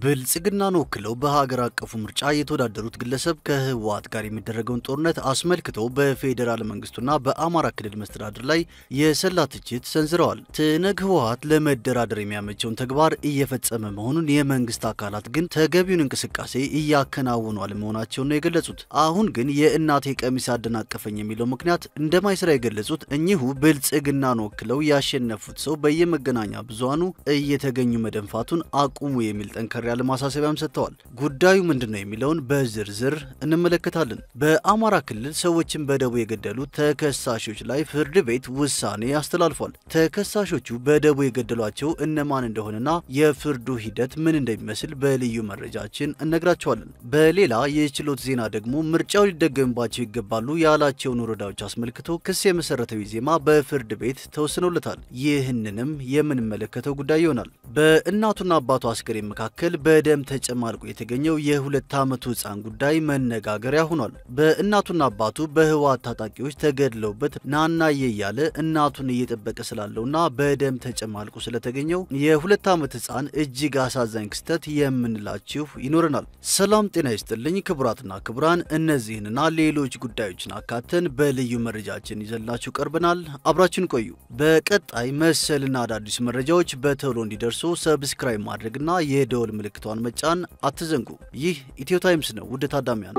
ብልጽግናን ወክለው በሀገር አቀፉ ምርጫ የተወዳደሩት ግለሰብ ከህወሓት ጋር የሚደረገውን ጦርነት አስመልክቶ በፌዴራል መንግስቱና በአማራ ክልል መስተዳድር ላይ የሰላ ትችት ሰንዝረዋል። ትነግ ህወሓት ለመደራደር የሚያመቸውን ተግባር እየፈጸመ መሆኑን የመንግስት አካላት ግን ተገቢውን እንቅስቃሴ እያከናወኑ አለመሆናቸውን ነው የገለጹት። አሁን ግን የእናቴ ቀሚስ አደናቀፈኝ የሚለው ምክንያት እንደማይሰራ የገለጹት እኚሁ ብልጽግናን ወክለው ያሸነፉት ሰው በየመገናኛ ብዙሃኑ እየተገኙ መደንፋቱን አቁሙ የሚል ጠንከር ያለ ማሳሰቢያም ሰጥተዋል። ጉዳዩ ምንድን ነው የሚለውን በዝርዝር እንመለከታለን። በአማራ ክልል ሰዎችን በደቦ የገደሉ ተከሳሾች ላይ ፍርድ ቤት ውሳኔ አስተላልፏል። ተከሳሾቹ በደቦ የገደሏቸው እነማን እንደሆነና የፍርዱ ሂደት ምን እንደሚመስል በልዩ መረጃችን እነግራቸዋለን። በሌላ የችሎት ዜና ደግሞ ምርጫው ሊደገምባቸው ይገባሉ ያላቸውን ወረዳዎች አስመልክቶ ክስ የመሰረተው ዜማ በፍርድ ቤት ተወስኖለታል። ይህንንም የምንመለከተው ጉዳይ ይሆናል። በእናቱና አባቱ አስከሬን መካከል በደም ተጨማልቆ የተገኘው የሁለት ዓመቱ ሕፃን ጉዳይ መነጋገሪያ ሆኗል። በእናቱና አባቱ በህወሓት ታጣቂዎች ተገድለውበት ናናዬ እያለ እናቱን እየጠበቀ ስላለውና በደም ተጨማልቆ ስለተገኘው የሁለት ዓመት ሕፃን እጅግ አሳዛኝ ክስተት የምንላችሁ ይኖረናል። ሰላም ጤና ይስጥልኝ ክቡራትና ክቡራን፣ እነዚህንና ሌሎች ጉዳዮችን አካተን በልዩ መረጃችን ይዘላችሁ ቀርበናል። አብራችን ቆዩ። በቀጣይ መሰልና አዳዲስ መረጃዎች በቶሎ እንዲደርሱ ሰብስክራይብ ማድረግና የደወል ምልክቷን መጫን አትዘንጉ። ይህ ኢትዮ ታይምስ ነው። ውድ ታዳሚያን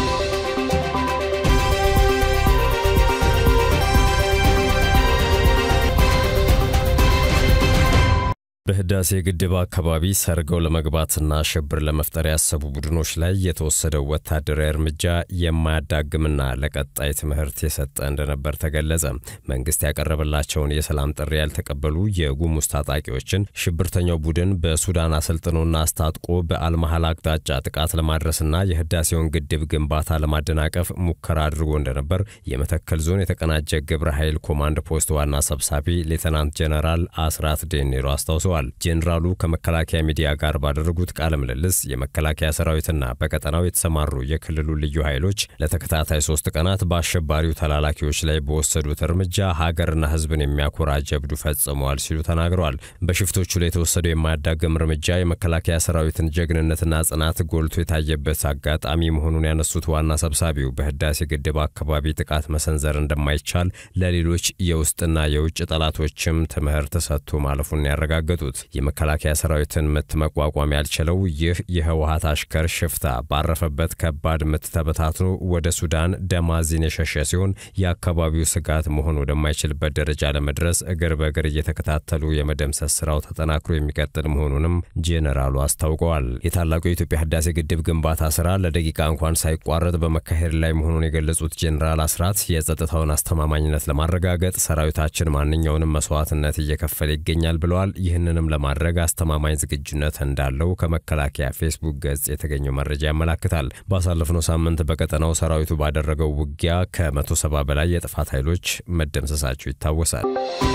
በህዳሴ ግድብ አካባቢ ሰርገው ለመግባትና ሽብር ለመፍጠር ያሰቡ ቡድኖች ላይ የተወሰደው ወታደራዊ እርምጃ የማያዳግምና ለቀጣይ ትምህርት የሰጠ እንደነበር ተገለጸ። መንግስት ያቀረበላቸውን የሰላም ጥሪ ያልተቀበሉ የጉሙዝ ታጣቂዎችን ሽብርተኛው ቡድን በሱዳን አሰልጥኖና አስታጥቆ በአልመሃል አቅጣጫ ጥቃት ለማድረስና የህዳሴውን ግድብ ግንባታ ለማደናቀፍ ሙከራ አድርጎ እንደነበር የመተከል ዞን የተቀናጀ ግብረ ኃይል ኮማንድ ፖስት ዋና ሰብሳቢ ሌተናንት ጀነራል አስራት ዴኔሮ አስታውሰዋል። ጄኔራሉ ከመከላከያ ሚዲያ ጋር ባደረጉት ቃለ ምልልስ የመከላከያ ሰራዊትና በቀጠናው የተሰማሩ የክልሉ ልዩ ኃይሎች ለተከታታይ ሶስት ቀናት በአሸባሪው ተላላኪዎች ላይ በወሰዱት እርምጃ ሀገርና ህዝብን የሚያኮራ ጀብዱ ፈጽመዋል ሲሉ ተናግረዋል። በሽፍቶቹ ላይ የተወሰደው የማያዳግም እርምጃ የመከላከያ ሰራዊትን ጀግንነትና ጽናት ጎልቶ የታየበት አጋጣሚ መሆኑን ያነሱት ዋና ሰብሳቢው በህዳሴ ግድብ አካባቢ ጥቃት መሰንዘር እንደማይቻል ለሌሎች የውስጥና የውጭ ጠላቶችም ትምህርት ሰጥቶ ማለፉን ያረጋገጡ የመከላከያ ሰራዊትን ምት መቋቋም ያልቻለው ይህ የህወሀት አሽከር ሽፍታ ባረፈበት ከባድ ምት ተበታትኖ ወደ ሱዳን ደማዚን የሸሸ ሲሆን የአካባቢው ስጋት መሆን ወደማይችልበት ደረጃ ለመድረስ እግር በእግር እየተከታተሉ የመደምሰስ ስራው ተጠናክሮ የሚቀጥል መሆኑንም ጄኔራሉ አስታውቀዋል። የታላቁ የኢትዮጵያ ህዳሴ ግድብ ግንባታ ስራ ለደቂቃ እንኳን ሳይቋረጥ በመካሄድ ላይ መሆኑን የገለጹት ጄኔራል አስራት የጸጥታውን አስተማማኝነት ለማረጋገጥ ሰራዊታችን ማንኛውንም መስዋዕትነት እየከፈለ ይገኛል ብለዋል። ይህንንም ለማድረግ አስተማማኝ ዝግጁነት እንዳለው ከመከላከያ ፌስቡክ ገጽ የተገኘው መረጃ ያመላክታል። ባሳለፍነው ሳምንት በቀጠናው ሰራዊቱ ባደረገው ውጊያ ከመቶ ሰባ በላይ የጥፋት ኃይሎች መደምሰሳቸው ይታወሳል።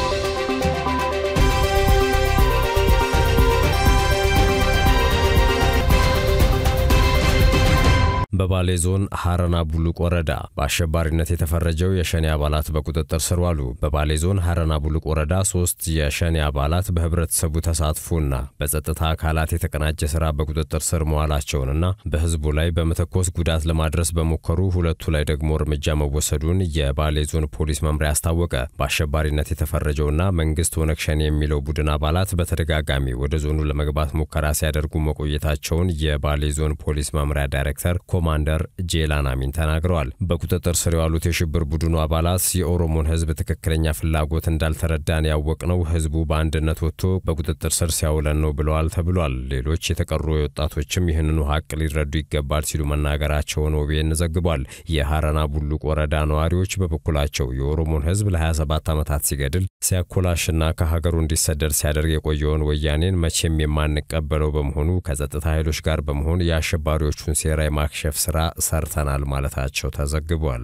በባሌ ዞን ሀረና ቡሉቅ ወረዳ በአሸባሪነት የተፈረጀው የሸኔ አባላት በቁጥጥር ስር ዋሉ። በባሌ ዞን ሀረና ቡሉቅ ወረዳ ሶስት የሸኔ አባላት በህብረተሰቡ ተሳትፎና በጸጥታ አካላት የተቀናጀ ስራ በቁጥጥር ስር መዋላቸውንና በህዝቡ ላይ በመተኮስ ጉዳት ለማድረስ በሞከሩ ሁለቱ ላይ ደግሞ እርምጃ መወሰዱን የባሌ ዞን ፖሊስ መምሪያ አስታወቀ። በአሸባሪነት የተፈረጀውና መንግስት ኦነግ ሸኔ የሚለው ቡድን አባላት በተደጋጋሚ ወደ ዞኑ ለመግባት ሙከራ ሲያደርጉ መቆየታቸውን የባሌ ዞን ፖሊስ መምሪያ ዳይሬክተር ኮማንደር ጄላን አሚን ተናግረዋል። በቁጥጥር ስር የዋሉት የሽብር ቡድኑ አባላት የኦሮሞን ህዝብ ትክክለኛ ፍላጎት እንዳልተረዳን ያወቅነው ህዝቡ በአንድነት ወጥቶ በቁጥጥር ስር ሲያውለን ነው ብለዋል ተብሏል። ሌሎች የተቀሩ ወጣቶችም ይህንኑ ሀቅ ሊረዱ ይገባል ሲሉ መናገራቸውን ኦቤን ዘግቧል። የሀረና ቡሉቅ ወረዳ ነዋሪዎች በበኩላቸው የኦሮሞን ህዝብ ለ27 ዓመታት ሲገድል ሲያኮላሽና ከሀገሩ እንዲሰደድ ሲያደርግ የቆየውን ወያኔን መቼም የማንቀበለው በመሆኑ ከጸጥታ ኃይሎች ጋር በመሆን የአሸባሪዎቹን ሴራ የማክሸፍ ስራ ሰርተናል ማለታቸው ተዘግቧል።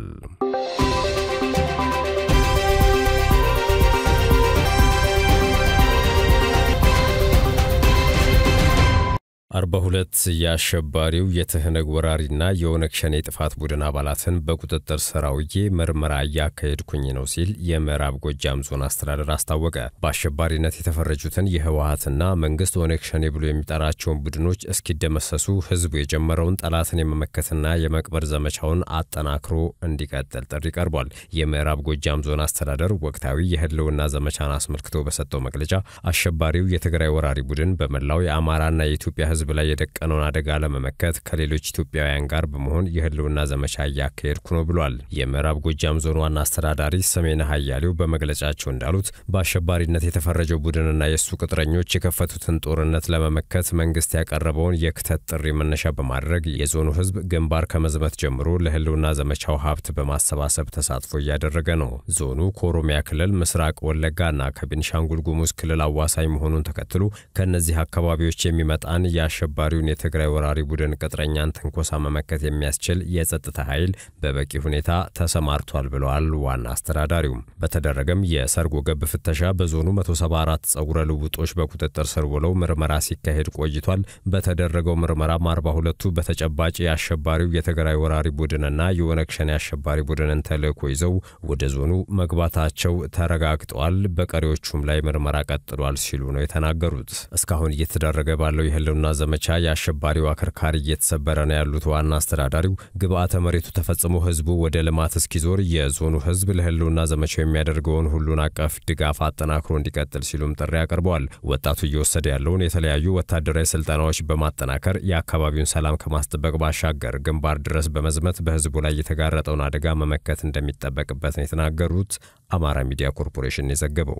አርባ ሁለት የአሸባሪው የትህነግ ወራሪና የኦነግ ሸኔ ጥፋት ቡድን አባላትን በቁጥጥር ስር አውዬ ምርመራ እያካሄድኩኝ ነው ሲል የምዕራብ ጎጃም ዞን አስተዳደር አስታወቀ። በአሸባሪነት የተፈረጁትን የህወሀትና መንግስት ኦነግ ሸኔ ብሎ የሚጠራቸውን ቡድኖች እስኪደመሰሱ ህዝቡ የጀመረውን ጠላትን የመመከትና የመቅበር ዘመቻውን አጠናክሮ እንዲቀጥል ጥሪ ቀርቧል። የምዕራብ ጎጃም ዞን አስተዳደር ወቅታዊ የህልውና ዘመቻን አስመልክቶ በሰጠው መግለጫ አሸባሪው የትግራይ ወራሪ ቡድን በመላው የአማራና የኢትዮጵያ ህዝብ ላይ የደቀነውን አደጋ ለመመከት ከሌሎች ኢትዮጵያውያን ጋር በመሆን የህልውና ዘመቻ እያካሄድኩ ነው ብሏል። የምዕራብ ጎጃም ዞን ዋና አስተዳዳሪ ሰሜነ ሀያሌው በመግለጫቸው እንዳሉት በአሸባሪነት የተፈረጀው ቡድንና የእሱ ቅጥረኞች የከፈቱትን ጦርነት ለመመከት መንግስት ያቀረበውን የክተት ጥሪ መነሻ በማድረግ የዞኑ ህዝብ ግንባር ከመዝመት ጀምሮ ለህልውና ዘመቻው ሀብት በማሰባሰብ ተሳትፎ እያደረገ ነው። ዞኑ ከኦሮሚያ ክልል ምስራቅ ወለጋና ከቤኒሻንጉል ጉሙዝ ክልል አዋሳኝ መሆኑን ተከትሎ ከእነዚህ አካባቢዎች የሚመጣን የአሸባሪውን የትግራይ ወራሪ ቡድን ቅጥረኛን ትንኮሳ መመከት የሚያስችል የጸጥታ ኃይል በበቂ ሁኔታ ተሰማርቷል ብለዋል ዋና አስተዳዳሪውም። በተደረገም የሰርጎ ገብ ፍተሻ በዞኑ 174 ጸጉረ ልውጦች በቁጥጥር ስር ውለው ምርመራ ሲካሄድ ቆይቷል። በተደረገው ምርመራም 42ቱ በተጨባጭ የአሸባሪው የትግራይ ወራሪ ቡድንና የኦነግ ሸኔ አሸባሪ ቡድንን ተልዕኮ ይዘው ወደ ዞኑ መግባታቸው ተረጋግጠዋል። በቀሪዎቹም ላይ ምርመራ ቀጥሏል ሲሉ ነው የተናገሩት። እስካሁን እየተደረገ ባለው የህልውና ዘመቻ የአሸባሪው አከርካሪ እየተሰበረ ነው ያሉት ዋና አስተዳዳሪው ግብዓተ መሬቱ ተፈጽሞ ህዝቡ ወደ ልማት እስኪዞር የዞኑ ህዝብ ለህልውና ዘመቻው የሚያደርገውን ሁሉን አቀፍ ድጋፍ አጠናክሮ እንዲቀጥል ሲሉም ጥሪ አቅርበዋል። ወጣቱ እየወሰደ ያለውን የተለያዩ ወታደራዊ ስልጠናዎች በማጠናከር የአካባቢውን ሰላም ከማስጠበቅ ባሻገር ግንባር ድረስ በመዝመት በህዝቡ ላይ የተጋረጠውን አደጋ መመከት እንደሚጠበቅበት ነው የተናገሩት። አማራ ሚዲያ ኮርፖሬሽን የዘገበው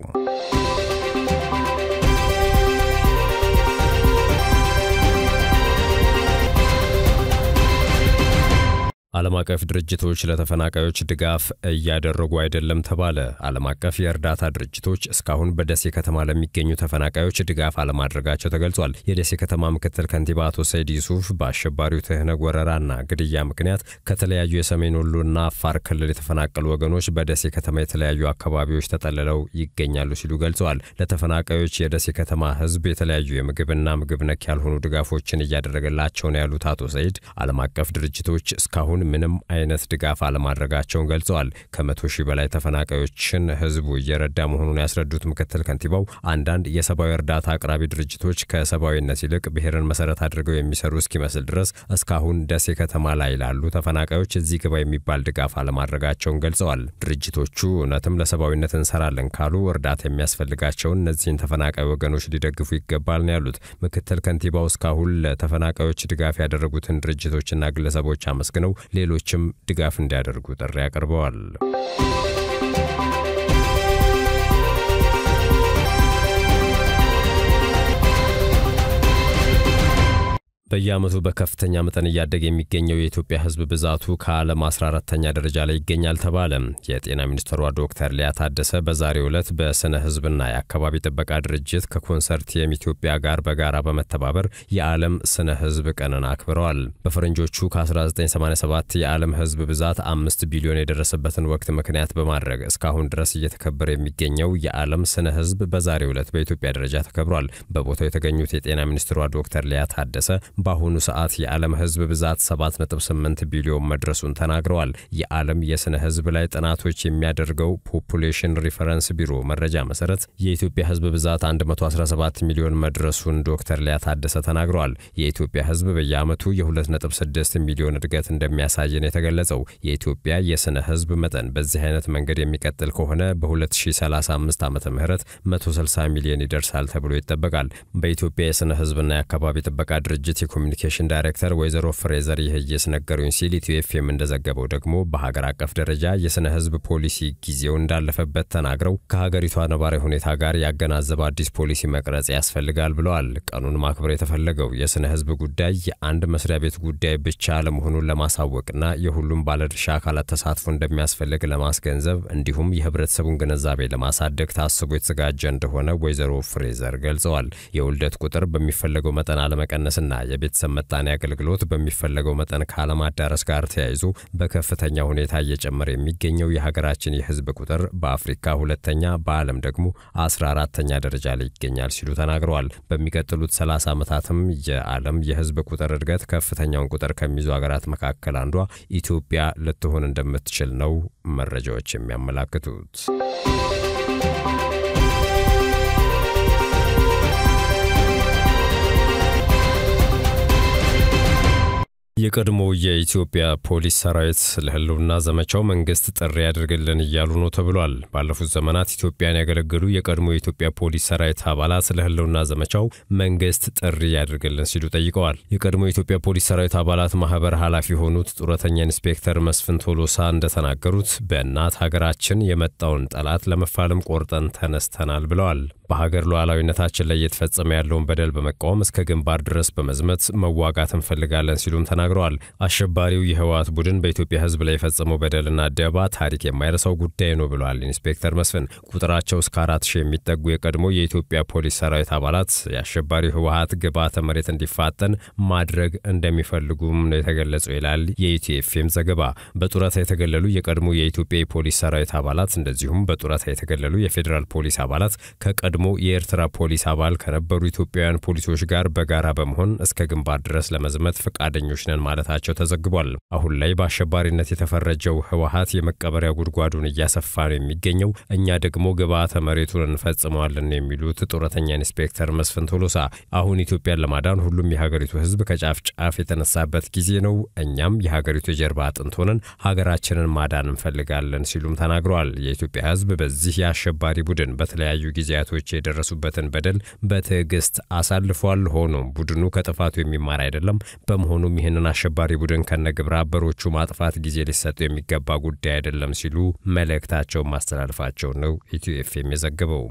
ዓለም አቀፍ ድርጅቶች ለተፈናቃዮች ድጋፍ እያደረጉ አይደለም ተባለ። ዓለም አቀፍ የእርዳታ ድርጅቶች እስካሁን በደሴ ከተማ ለሚገኙ ተፈናቃዮች ድጋፍ አለማድረጋቸው ተገልጿል። የደሴ ከተማ ምክትል ከንቲባ አቶ ሰይድ ዩሱፍ በአሸባሪው ትህነግ ወረራና ግድያ ምክንያት ከተለያዩ የሰሜን ወሎና አፋር ክልል የተፈናቀሉ ወገኖች በደሴ ከተማ የተለያዩ አካባቢዎች ተጠልለው ይገኛሉ ሲሉ ገልጸዋል። ለተፈናቃዮች የደሴ ከተማ ህዝብ የተለያዩ የምግብና ምግብ ነክ ያልሆኑ ድጋፎችን እያደረገላቸው ነው ያሉት አቶ ሰይድ ዓለም አቀፍ ድርጅቶች እስካሁን ምንም አይነት ድጋፍ አለማድረጋቸውን ገልጸዋል። ከመቶ ሺህ በላይ ተፈናቃዮችን ህዝቡ እየረዳ መሆኑን ያስረዱት ምክትል ከንቲባው አንዳንድ የሰብአዊ እርዳታ አቅራቢ ድርጅቶች ከሰብአዊነት ይልቅ ብሔርን መሰረት አድርገው የሚሰሩ እስኪመስል ድረስ እስካሁን ደሴ ከተማ ላይ ላሉ ተፈናቃዮች እዚህ ግባ የሚባል ድጋፍ አለማድረጋቸውን ገልጸዋል። ድርጅቶቹ እውነትም ለሰብአዊነት እንሰራለን ካሉ እርዳታ የሚያስፈልጋቸውን እነዚህን ተፈናቃይ ወገኖች ሊደግፉ ይገባል ነው ያሉት። ምክትል ከንቲባው እስካሁን ለተፈናቃዮች ድጋፍ ያደረጉትን ድርጅቶችና ግለሰቦች አመስግነው ሌሎችም ድጋፍ እንዲያደርጉ ጥሪ አቅርበዋል። በየዓመቱ በከፍተኛ መጠን እያደገ የሚገኘው የኢትዮጵያ ሕዝብ ብዛቱ ከዓለም 14ተኛ ደረጃ ላይ ይገኛል ተባለ። የጤና ሚኒስትሯ ዶክተር ሊያ ታደሰ በዛሬው ዕለት በስነ ሕዝብና የአካባቢ ጥበቃ ድርጅት ከኮንሰርቲየም ኢትዮጵያ ጋር በጋራ በመተባበር የዓለም ስነ ሕዝብ ቀንን አክብረዋል። በፈረንጆቹ ከ1987 የዓለም ሕዝብ ብዛት አምስት ቢሊዮን የደረሰበትን ወቅት ምክንያት በማድረግ እስካሁን ድረስ እየተከበረ የሚገኘው የዓለም ስነ ሕዝብ በዛሬው ዕለት በኢትዮጵያ ደረጃ ተከብሯል። በቦታው የተገኙት የጤና ሚኒስትሯ ዶክተር ሊያ ታደሰ በአሁኑ ሰዓት የዓለም ህዝብ ብዛት 7.8 ቢሊዮን መድረሱን ተናግረዋል። የዓለም የስነ ህዝብ ላይ ጥናቶች የሚያደርገው ፖፑሌሽን ሪፈረንስ ቢሮ መረጃ መሰረት የኢትዮጵያ ህዝብ ብዛት 117 ሚሊዮን መድረሱን ዶክተር ሊያ ታደሰ ተናግረዋል። የኢትዮጵያ ህዝብ በየዓመቱ የ2.6 ሚሊዮን እድገት እንደሚያሳየን የተገለጸው የኢትዮጵያ የስነ ህዝብ መጠን በዚህ አይነት መንገድ የሚቀጥል ከሆነ በ2035 ዓ ም 160 ሚሊዮን ይደርሳል ተብሎ ይጠበቃል። በኢትዮጵያ የስነ ህዝብና የአካባቢ ጥበቃ ድርጅት የኮሚኒኬሽን ዳይሬክተር ወይዘሮ ፍሬዘር ይህየስ ነገሩኝ ሲል ኢትዮ ኤፍኤም እንደዘገበው ደግሞ በሀገር አቀፍ ደረጃ የስነ ህዝብ ፖሊሲ ጊዜው እንዳለፈበት ተናግረው ከሀገሪቷ ነባራዊ ሁኔታ ጋር ያገናዘበ አዲስ ፖሊሲ መቅረጽ ያስፈልጋል ብለዋል። ቀኑን ማክበር የተፈለገው የስነ ህዝብ ጉዳይ የአንድ መስሪያ ቤት ጉዳይ ብቻ ለመሆኑን ለማሳወቅና የሁሉም ባለድርሻ አካላት ተሳትፎ እንደሚያስፈልግ ለማስገንዘብ እንዲሁም የህብረተሰቡን ግንዛቤ ለማሳደግ ታስቦ የተዘጋጀ እንደሆነ ወይዘሮ ፍሬዘር ገልጸዋል። የውልደት ቁጥር በሚፈለገው መጠን አለመቀነስና የቤተሰብ መጣኔ አገልግሎት በሚፈለገው መጠን ካለማዳረስ ጋር ተያይዞ በከፍተኛ ሁኔታ እየጨመረ የሚገኘው የሀገራችን የሕዝብ ቁጥር በአፍሪካ ሁለተኛ በዓለም ደግሞ አስራ አራተኛ ደረጃ ላይ ይገኛል ሲሉ ተናግረዋል። በሚቀጥሉት 30 ዓመታትም የዓለም የሕዝብ ቁጥር እድገት ከፍተኛውን ቁጥር ከሚይዙ ሀገራት መካከል አንዷ ኢትዮጵያ ልትሆን እንደምትችል ነው መረጃዎች የሚያመላክቱት። የቀድሞ የኢትዮጵያ ፖሊስ ሰራዊት ለህልውና ዘመቻው መንግስት ጥሪ ያድርግልን እያሉ ነው ተብሏል። ባለፉት ዘመናት ኢትዮጵያን ያገለገሉ የቀድሞ የኢትዮጵያ ፖሊስ ሰራዊት አባላት ለህልውና ዘመቻው መንግስት ጥሪ ያድርግልን ሲሉ ጠይቀዋል። የቀድሞ የኢትዮጵያ ፖሊስ ሰራዊት አባላት ማህበር ኃላፊ የሆኑት ጡረተኛ ኢንስፔክተር መስፍን ቶሎሳ እንደተናገሩት በእናት ሀገራችን የመጣውን ጠላት ለመፋለም ቆርጠን ተነስተናል ብለዋል። በሀገር ሉዓላዊነታችን ላይ እየተፈጸመ ያለውን በደል በመቃወም እስከ ግንባር ድረስ በመዝመት መዋጋት እንፈልጋለን ሲሉም ተናግረዋል። አሸባሪው የህወሓት ቡድን በኢትዮጵያ ህዝብ ላይ የፈጸመው በደልና ደባ ታሪክ የማይረሳው ጉዳይ ነው ብለዋል ኢንስፔክተር መስፍን። ቁጥራቸው እስከ አራት ሺህ የሚጠጉ የቀድሞ የኢትዮጵያ ፖሊስ ሰራዊት አባላት የአሸባሪው ህወሓት ግብዓተ መሬት እንዲፋጠን ማድረግ እንደሚፈልጉም ነው የተገለጸው ይላል የኢትዮኤፍኤም ዘገባ። በጡረታ የተገለሉ የቀድሞ የኢትዮጵያ የፖሊስ ሰራዊት አባላት እንደዚሁም በጡረታ የተገለሉ የፌዴራል ፖሊስ አባላት ከቀድሞ የኤርትራ ፖሊስ አባል ከነበሩ ኢትዮጵያውያን ፖሊሶች ጋር በጋራ በመሆን እስከ ግንባር ድረስ ለመዝመት ፈቃደኞች ነን ማለታቸው ተዘግቧል። አሁን ላይ በአሸባሪነት የተፈረጀው ህወሓት የመቀበሪያ ጉድጓዱን እያሰፋ ነው የሚገኘው፣ እኛ ደግሞ ግብዓተ መሬቱን እንፈጽመዋለን የሚሉት ጡረተኛ ኢንስፔክተር መስፍን ቶሎሳ አሁን ኢትዮጵያን ለማዳን ሁሉም የሀገሪቱ ህዝብ ከጫፍ ጫፍ የተነሳበት ጊዜ ነው፣ እኛም የሀገሪቱ የጀርባ አጥንት ሆነን ሀገራችንን ማዳን እንፈልጋለን ሲሉም ተናግረዋል። የኢትዮጵያ ህዝብ በዚህ የአሸባሪ ቡድን በተለያዩ ጊዜያቶች የደረሱበትን በደል በትዕግስት አሳልፏል። ሆኖም ቡድኑ ከጥፋቱ የሚማር አይደለም። በመሆኑም ይህንን አሸባሪ ቡድን ከነግብረ አበሮቹ ማጥፋት ጊዜ ሊሰጡ የሚገባ ጉዳይ አይደለም ሲሉ መልእክታቸውን ማስተላለፋቸው ነው ኢትዮ ኤፍኤም የዘገበው።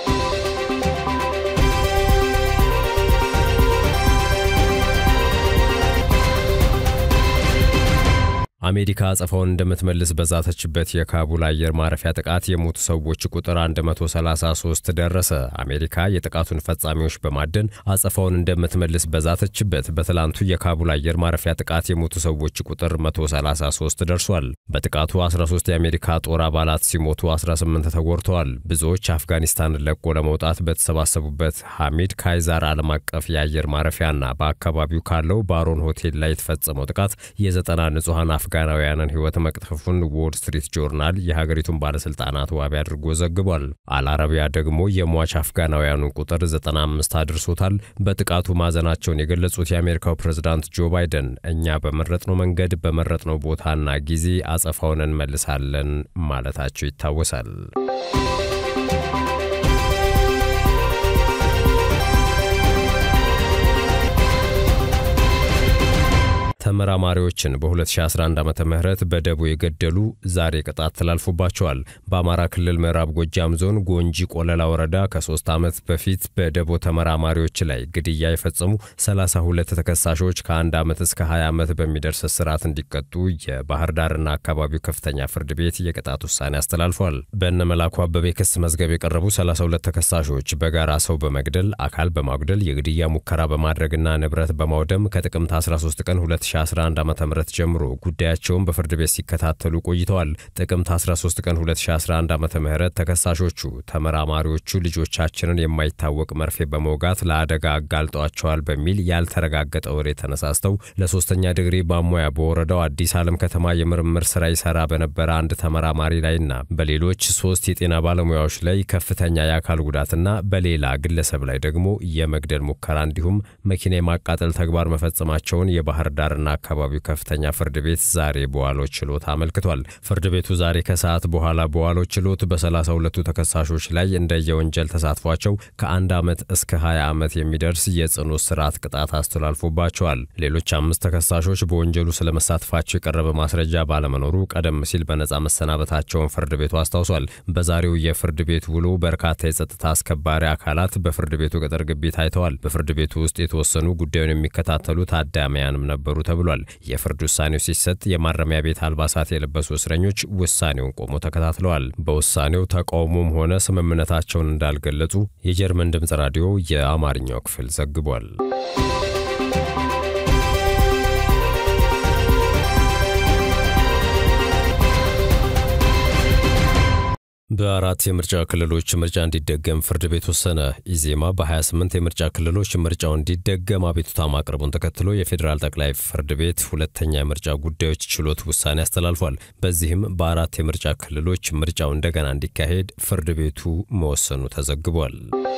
አሜሪካ አጸፋውን እንደምትመልስ በዛተችበት የካቡል አየር ማረፊያ ጥቃት የሞቱ ሰዎች ቁጥር 133 ደረሰ። አሜሪካ የጥቃቱን ፈጻሚዎች በማደን አጸፋውን እንደምትመልስ በዛተችበት በትላንቱ የካቡል አየር ማረፊያ ጥቃት የሞቱ ሰዎች ቁጥር 133 ደርሷል። በጥቃቱ 13 የአሜሪካ ጦር አባላት ሲሞቱ 18 ተጎድተዋል። ብዙዎች አፍጋኒስታንን ለቆ ለመውጣት በተሰባሰቡበት ሐሚድ ካይዛር ዓለም አቀፍ የአየር ማረፊያና በአካባቢው ካለው ባሮን ሆቴል ላይ የተፈጸመው ጥቃት የዘጠና ንጹሐን አፍጋናውያንን ሕይወት መቅጠፉን ዎል ስትሪት ጆርናል የሀገሪቱን ባለሥልጣናት ዋቢ አድርጎ ዘግቧል። አልአረቢያ ደግሞ የሟች አፍጋናውያኑን ቁጥር 95 አድርሶታል። በጥቃቱ ማዘናቸውን የገለጹት የአሜሪካው ፕሬዝዳንት ጆ ባይደን እኛ በመረጥነው መንገድ በመረጥነው ቦታና ጊዜ አጸፋውን እንመልሳለን ማለታቸው ይታወሳል። ተመራማሪዎችን በ2011 ዓ ም በደቦ የገደሉ ዛሬ ቅጣት ተላልፎባቸዋል። በአማራ ክልል ምዕራብ ጎጃም ዞን ጎንጂ ቆለላ ወረዳ ከሶስት ዓመት በፊት በደቦ ተመራማሪዎች ላይ ግድያ የፈጸሙ 32 ተከሳሾች ከአንድ ዓመት እስከ 20 ዓመት በሚደርስ እስራት እንዲቀጡ የባህር ዳርና አካባቢው ከፍተኛ ፍርድ ቤት የቅጣት ውሳኔ አስተላልፏል። በእነ መላኩ አበበ ክስ መዝገብ የቀረቡ 32 ተከሳሾች በጋራ ሰው በመግደል አካል በማጉደል የግድያ ሙከራ በማድረግና ንብረት በማውደም ከጥቅምት 13 ቀን 2011 ዓ ም ጀምሮ ጉዳያቸውን በፍርድ ቤት ሲከታተሉ ቆይተዋል። ጥቅምት 13 ቀን 2011 ዓ ም ተከሳሾቹ ተመራማሪዎቹ ልጆቻችንን የማይታወቅ መርፌ በመውጋት ለአደጋ አጋልጧቸዋል በሚል ያልተረጋገጠ ወሬ ተነሳስተው ለሶስተኛ ዲግሪ ባሙያ በወረዳው አዲስ ዓለም ከተማ የምርምር ስራ ይሰራ በነበረ አንድ ተመራማሪ ላይና በሌሎች ሶስት የጤና ባለሙያዎች ላይ ከፍተኛ የአካል ጉዳትና በሌላ ግለሰብ ላይ ደግሞ የመግደል ሙከራ እንዲሁም መኪና የማቃጠል ተግባር መፈጸማቸውን የባህር ዳርና አካባቢው ከፍተኛ ፍርድ ቤት ዛሬ በዋለው ችሎት አመልክቷል። ፍርድ ቤቱ ዛሬ ከሰዓት በኋላ በዋለው ችሎት በሰላሳ ሁለቱ ተከሳሾች ላይ እንደየወንጀል ተሳትፏቸው ከአንድ ዓመት እስከ 20 ዓመት የሚደርስ የጽኑ እስራት ቅጣት አስተላልፎባቸዋል። ሌሎች አምስት ተከሳሾች በወንጀሉ ስለመሳተፋቸው የቀረበ ማስረጃ ባለመኖሩ ቀደም ሲል በነጻ መሰናበታቸውን ፍርድ ቤቱ አስታውሷል። በዛሬው የፍርድ ቤት ውሎ በርካታ የጸጥታ አስከባሪ አካላት በፍርድ ቤቱ ቅጥር ግቢ ታይተዋል። በፍርድ ቤቱ ውስጥ የተወሰኑ ጉዳዩን የሚከታተሉ ታዳሚያንም ነበሩ ተብሏል። የፍርድ ውሳኔው ሲሰጥ የማረሚያ ቤት አልባሳት የለበሱ እስረኞች ውሳኔውን ቆሞ ተከታትለዋል። በውሳኔው ተቃውሞም ሆነ ስምምነታቸውን እንዳልገለጹ የጀርመን ድምፅ ራዲዮ የአማርኛው ክፍል ዘግቧል። በአራት የምርጫ ክልሎች ምርጫ እንዲደገም ፍርድ ቤት ወሰነ። ኢዜማ በ28 የምርጫ ክልሎች ምርጫው እንዲደገም አቤቱታ ማቅረቡን ተከትሎ የፌዴራል ጠቅላይ ፍርድ ቤት ሁለተኛ የምርጫ ጉዳዮች ችሎት ውሳኔ አስተላልፏል። በዚህም በአራት የምርጫ ክልሎች ምርጫው እንደገና እንዲካሄድ ፍርድ ቤቱ መወሰኑ ተዘግቧል።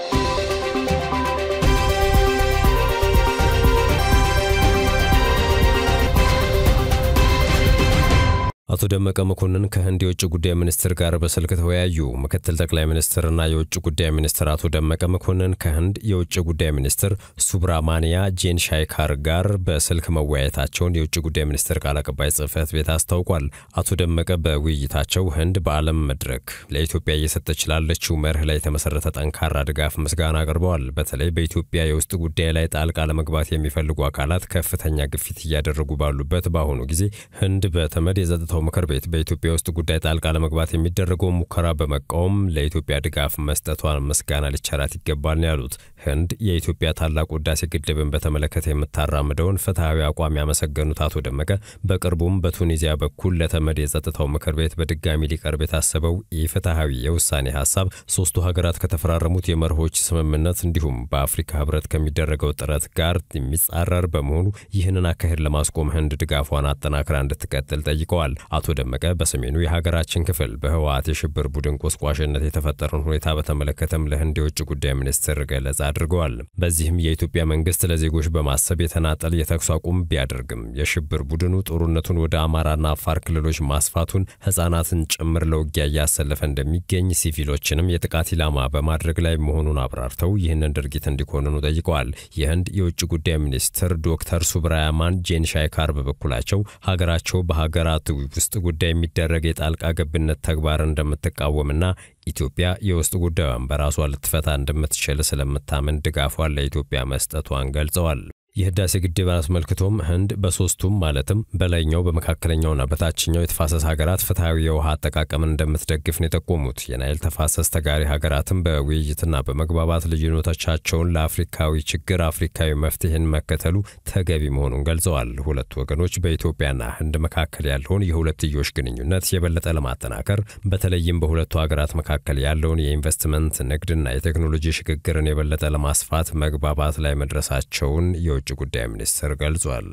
አቶ ደመቀ መኮንን ከህንድ የውጭ ጉዳይ ሚኒስትር ጋር በስልክ ተወያዩ። ምክትል ጠቅላይ ሚኒስትርና የውጭ ጉዳይ ሚኒስትር አቶ ደመቀ መኮንን ከህንድ የውጭ ጉዳይ ሚኒስትር ሱብራማንያ ጄን ሻይካር ጋር በስልክ መወያየታቸውን የውጭ ጉዳይ ሚኒስትር ቃል አቀባይ ጽህፈት ቤት አስታውቋል። አቶ ደመቀ በውይይታቸው ህንድ በዓለም መድረክ ለኢትዮጵያ እየሰጠች ላለችው መርህ ላይ የተመሰረተ ጠንካራ ድጋፍ ምስጋና አቅርበዋል። በተለይ በኢትዮጵያ የውስጥ ጉዳይ ላይ ጣልቃ ለመግባት የሚፈልጉ አካላት ከፍተኛ ግፊት እያደረጉ ባሉበት በአሁኑ ጊዜ ህንድ በተመድ የጸጥታው ምክር ቤት በኢትዮጵያ ውስጥ ጉዳይ ጣልቃ ለመግባት የሚደረገውን ሙከራ በመቃወም ለኢትዮጵያ ድጋፍ መስጠቷን ምስጋና ሊቸራት ይገባል ነው ያሉት። ህንድ የኢትዮጵያ ታላቁ ህዳሴ ግድብን በተመለከተ የምታራምደውን ፍትሐዊ አቋም ያመሰገኑት አቶ ደመቀ በቅርቡም በቱኒዚያ በኩል ለተመድ የጸጥታው ምክር ቤት በድጋሚ ሊቀርብ የታሰበው ኢፍትሐዊ የውሳኔ ሀሳብ ሶስቱ ሀገራት ከተፈራረሙት የመርሆች ስምምነት እንዲሁም በአፍሪካ ህብረት ከሚደረገው ጥረት ጋር የሚጻረር በመሆኑ ይህንን አካሄድ ለማስቆም ህንድ ድጋፏን አጠናክራ እንድትቀጥል ጠይቀዋል። አቶ ደመቀ በሰሜኑ የሀገራችን ክፍል በህወሓት የሽብር ቡድን ቆስቋሽነት የተፈጠረውን ሁኔታ በተመለከተም ለህንድ የውጭ ጉዳይ ሚኒስትር ገለጻ አድርገዋል። በዚህም የኢትዮጵያ መንግስት ለዜጎች በማሰብ የተናጠል የተኩስ አቁም ቢያደርግም የሽብር ቡድኑ ጦርነቱን ወደ አማራና አፋር ክልሎች ማስፋቱን፣ ህጻናትን ጭምር ለውጊያ እያሰለፈ እንደሚገኝ፣ ሲቪሎችንም የጥቃት ኢላማ በማድረግ ላይ መሆኑን አብራርተው ይህንን ድርጊት እንዲኮንኑ ጠይቀዋል። የህንድ የውጭ ጉዳይ ሚኒስትር ዶክተር ሱብራያማን ጄን ሻይካር በበኩላቸው ሀገራቸው በሀገራት ውስጥ ጉዳይ የሚደረግ የጣልቃ ገብነት ተግባር እንደምትቃወምና ኢትዮጵያ የውስጥ ጉዳዩን በራሷ ልትፈታ እንደምትችል ስለምታምን ድጋፏን ለኢትዮጵያ መስጠቷን ገልጸዋል። የህዳሴ ግድብን አስመልክቶም ህንድ በሶስቱም ማለትም በላይኛው በመካከለኛውና በታችኛው የተፋሰስ ሀገራት ፍትሐዊ የውሃ አጠቃቀምን እንደምትደግፍ ነው የጠቆሙት። የናይል ተፋሰስ ተጋሪ ሀገራትም በውይይትና በመግባባት ልዩነቶቻቸውን ለአፍሪካዊ ችግር አፍሪካዊ መፍትሄን መከተሉ ተገቢ መሆኑን ገልጸዋል። ሁለቱ ወገኖች በኢትዮጵያና ህንድ መካከል ያለውን የሁለትዮሽ ግንኙነት የበለጠ ለማጠናከር በተለይም በሁለቱ ሀገራት መካከል ያለውን የኢንቨስትመንት ንግድና የቴክኖሎጂ ሽግግርን የበለጠ ለማስፋት መግባባት ላይ መድረሳቸውን የውጭ ጉዳይ ሚኒስትር ገልጿል።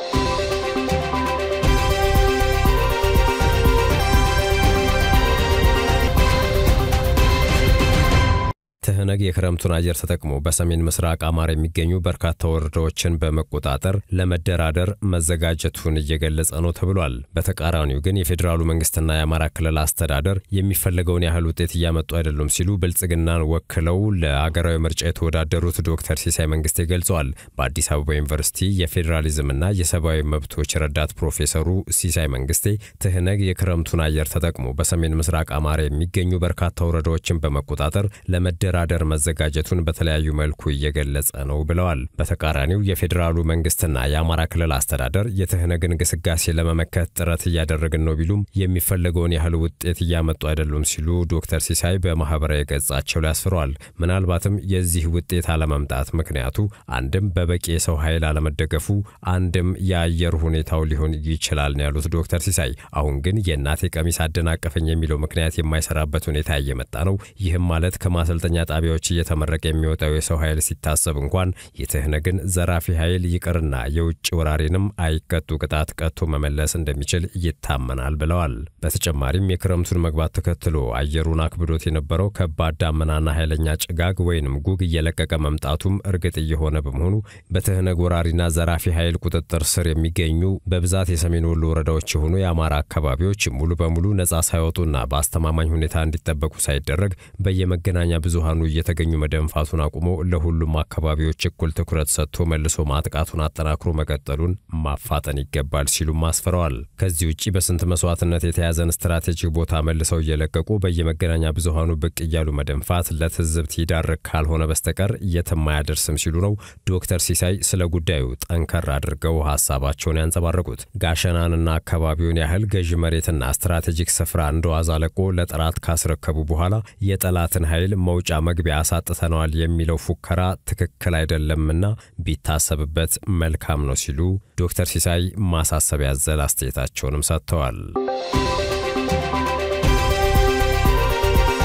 ትህነግ የክረምቱን አየር ተጠቅሞ በሰሜን ምስራቅ አማራ የሚገኙ በርካታ ወረዳዎችን በመቆጣጠር ለመደራደር መዘጋጀቱን እየገለጸ ነው ተብሏል። በተቃራኒው ግን የፌዴራሉ መንግስትና የአማራ ክልል አስተዳደር የሚፈለገውን ያህል ውጤት እያመጡ አይደሉም ሲሉ ብልጽግናን ወክለው ለአገራዊ ምርጫ የተወዳደሩት ዶክተር ሲሳይ መንግስቴ ገልጸዋል። በአዲስ አበባ ዩኒቨርሲቲ የፌዴራሊዝምና የሰብአዊ መብቶች ረዳት ፕሮፌሰሩ ሲሳይ መንግስቴ ትህነግ የክረምቱን አየር ተጠቅሞ በሰሜን ምስራቅ አማራ የሚገኙ በርካታ ወረዳዎችን በመቆጣጠር ለመደ ለመደራደር መዘጋጀቱን በተለያዩ መልኩ እየገለጸ ነው ብለዋል። በተቃራኒው የፌዴራሉ መንግስትና የአማራ ክልል አስተዳደር የትህነግን ግስጋሴ ለመመከት ጥረት እያደረግን ነው ቢሉም የሚፈለገውን ያህል ውጤት እያመጡ አይደሉም ሲሉ ዶክተር ሲሳይ በማህበራዊ ገጻቸው ላይ አስፍረዋል። ምናልባትም የዚህ ውጤት አለመምጣት ምክንያቱ አንድም በበቂ የሰው ኃይል አለመደገፉ፣ አንድም የአየር ሁኔታው ሊሆን ይችላል ነው ያሉት ዶክተር ሲሳይ። አሁን ግን የእናቴ ቀሚስ አደናቀፈኝ የሚለው ምክንያት የማይሰራበት ሁኔታ እየመጣ ነው። ይህም ማለት ከማሰልጠኛ ጣቢያዎች እየተመረቀ የሚወጣው የሰው ኃይል ሲታሰብ እንኳን የትህነግን ዘራፊ ኃይል ይቅርና የውጭ ወራሪንም አይቀጡ ቅጣት ቀጥቶ መመለስ እንደሚችል ይታመናል ብለዋል። በተጨማሪም የክረምቱን መግባት ተከትሎ አየሩን አክብዶት የነበረው ከባድ ዳመናና ኃይለኛ ጭጋግ ወይንም ጉግ እየለቀቀ መምጣቱም እርግጥ እየሆነ በመሆኑ በትህነግ ወራሪና ዘራፊ ኃይል ቁጥጥር ስር የሚገኙ በብዛት የሰሜን ወሎ ወረዳዎች የሆኑ የአማራ አካባቢዎች ሙሉ በሙሉ ነጻ ሳይወጡና በአስተማማኝ ሁኔታ እንዲጠበቁ ሳይደረግ በየመገናኛ ብዙሃኑ እየተገኙ መደንፋቱን አቁሞ ለሁሉም አካባቢዎች እኩል ትኩረት ሰጥቶ መልሶ ማጥቃቱን አጠናክሮ መቀጠሉን ማፋጠን ይገባል ሲሉም አስፍረዋል። ከዚህ ውጭ በስንት መስዋዕትነት የተያዘን ስትራቴጂክ ቦታ መልሰው እየለቀቁ በየመገናኛ ብዙሃኑ ብቅ እያሉ መደንፋት ለትዝብት ይዳርግ ካልሆነ በስተቀር የትም አያደርስም ሲሉ ነው ዶክተር ሲሳይ ስለ ጉዳዩ ጠንከር አድርገው ሀሳባቸውን ያንጸባረቁት። ጋሸናንና አካባቢውን ያህል ገዢ መሬትና ስትራቴጂክ ስፍራ እንደዋዛ ለቆ ለጠላት ካስረከቡ በኋላ የጠላትን ኃይል መውጫ መግቢያ አሳጥተነዋል የሚለው ፉከራ ትክክል አይደለምና ቢታሰብበት መልካም ነው ሲሉ ዶክተር ሲሳይ ማሳሰቢያ ያዘለ አስተያየታቸውንም ሰጥተዋል።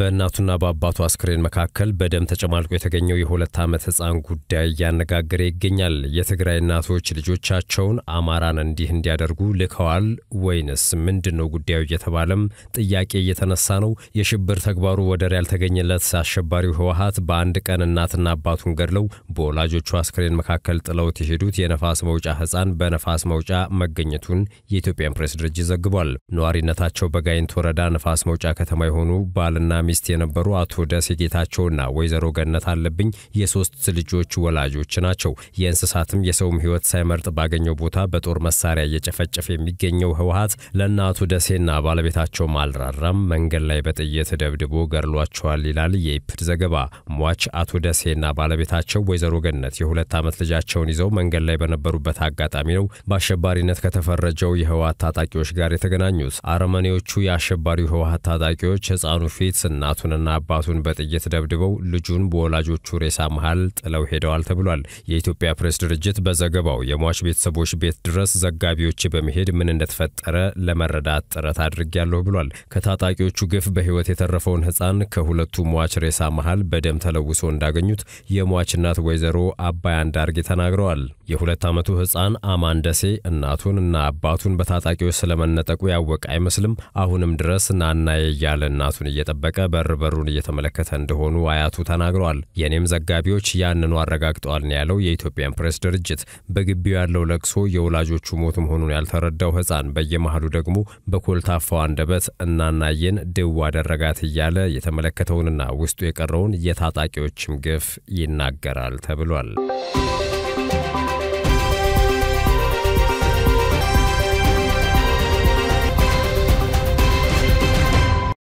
በእናቱና በአባቱ አስክሬን መካከል በደም ተጨማልቆ የተገኘው የሁለት ዓመት ሕፃን ጉዳይ እያነጋገረ ይገኛል። የትግራይ እናቶች ልጆቻቸውን አማራን እንዲህ እንዲያደርጉ ልከዋል ወይንስ ምንድን ነው ጉዳዩ እየተባለም ጥያቄ እየተነሳ ነው። የሽብር ተግባሩ ወደር ያልተገኘለት አሸባሪው ህወሓት በአንድ ቀን እናትና አባቱን ገድለው በወላጆቹ አስክሬን መካከል ጥለውት የሄዱት የነፋስ መውጫ ሕፃን በነፋስ መውጫ መገኘቱን የኢትዮጵያን ፕሬስ ድርጅት ዘግቧል። ነዋሪነታቸው በጋይንት ወረዳ ነፋስ መውጫ ከተማ የሆኑ ባልና ሚስት የነበሩ አቶ ደሴ ጌታቸውና ወይዘሮ ገነት አለብኝ የሶስት ልጆች ወላጆች ናቸው። የእንስሳትም የሰውም ህይወት ሳይመርጥ ባገኘው ቦታ በጦር መሳሪያ እየጨፈጨፈ የሚገኘው ህወሓት ለእነ አቶ ደሴና ባለቤታቸው አልራራም፣ መንገድ ላይ በጥይት ደብድቦ ገድሏቸዋል ይላል የኢፕድ ዘገባ። ሟች አቶ ደሴና ባለቤታቸው ወይዘሮ ገነት የሁለት ዓመት ልጃቸውን ይዘው መንገድ ላይ በነበሩበት አጋጣሚ ነው በአሸባሪነት ከተፈረጀው የህወሓት ታጣቂዎች ጋር የተገናኙት። አረመኔዎቹ የአሸባሪው ህወሓት ታጣቂዎች ህፃኑ ፊት እናቱንና አባቱን በጥይት ደብድበው ልጁን በወላጆቹ ሬሳ መሃል ጥለው ሄደዋል ተብሏል። የኢትዮጵያ ፕሬስ ድርጅት በዘገባው የሟች ቤተሰቦች ቤት ድረስ ዘጋቢዎች በመሄድ ምን እንደተፈጠረ ለመረዳት ጥረት አድርጌያለሁ ብሏል። ከታጣቂዎቹ ግፍ በህይወት የተረፈውን ህፃን ከሁለቱ ሟች ሬሳ መሃል በደም ተለውሶ እንዳገኙት የሟች እናት ወይዘሮ አባይ አንዳርጌ ተናግረዋል። የሁለት ዓመቱ ህፃን አማን ደሴ እናቱን እና አባቱን በታጣቂዎች ስለመነጠቁ ያወቀ አይመስልም። አሁንም ድረስ ናናዬ እያለ እናቱን እየጠበቀ በር በሩን እየተመለከተ እንደሆኑ አያቱ ተናግረዋል። የኔም ዘጋቢዎች ያንኑ አረጋግጠዋል ነው ያለው የኢትዮጵያን ፕሬስ ድርጅት። በግቢው ያለው ለቅሶ የወላጆቹ ሞት መሆኑን ያልተረዳው ህፃን በየመሃሉ ደግሞ በኮልታፋው አንደበት እናናየን ድው አደረጋት እያለ የተመለከተውንና ውስጡ የቀረውን የታጣቂዎችም ግፍ ይናገራል ተብሏል።